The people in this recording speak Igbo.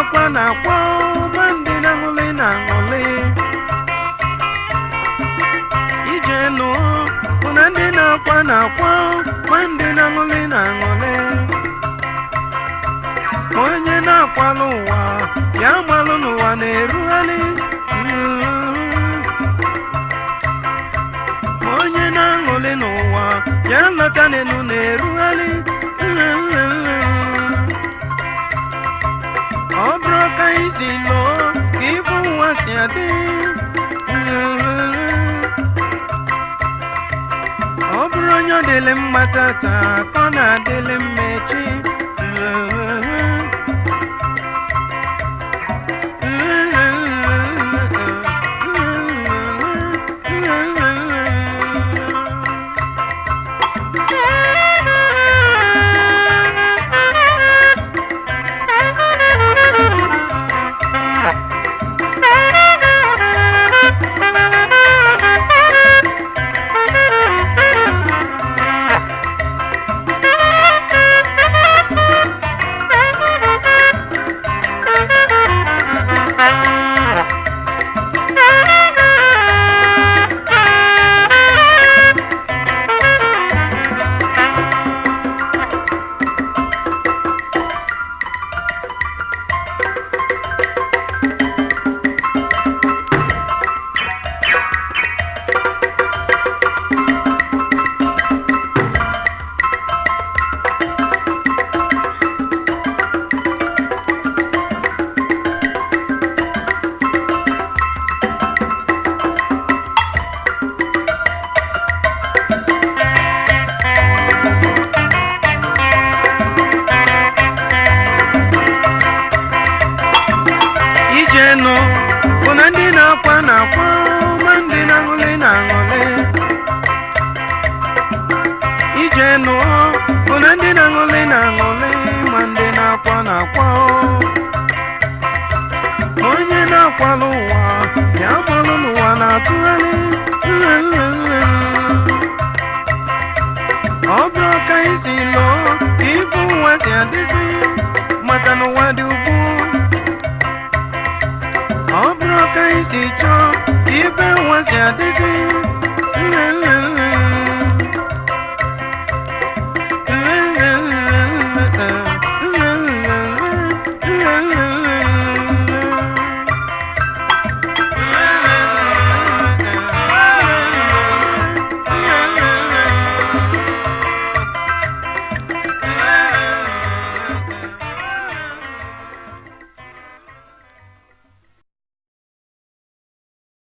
na-akwa na-akwa ma ndị na-aṅụlị na-aṅụlị ije nụ bụ na ndị na-akwa na-akwa ma ndị na-aṅụlị na-aṅụlị ma onye na-akwalụ ụwa ya malụ n'ụwa na-erugharị ma onye na-aṅụlị n'ụwa ya lọta n'elu na-erugharị ọ bụrụ ka anyị si lụọ ka ibu ụwa si adị ọ bụrụ onye ọ dịlị mma tata ka ọ na-adịlị mma echi ije nụ bụ na ndị na-akwa na-akwa ma ndị na-aṅụlị na-aṅụlị ije nụ bụ na ndị na-aṅụlị na-aṅụlị ma ndị na-akwa na-akwa ma onye na-akwalụ ụwa ya gbalụ n'ụwa na-atụgharị ọ bụrụ ka anyị si lụọ ka ibu ụwa si adịzi maka na ụwa dị ugbu ọ bụrụ ka anyị si chọọ ka ibe ụwa si adịzi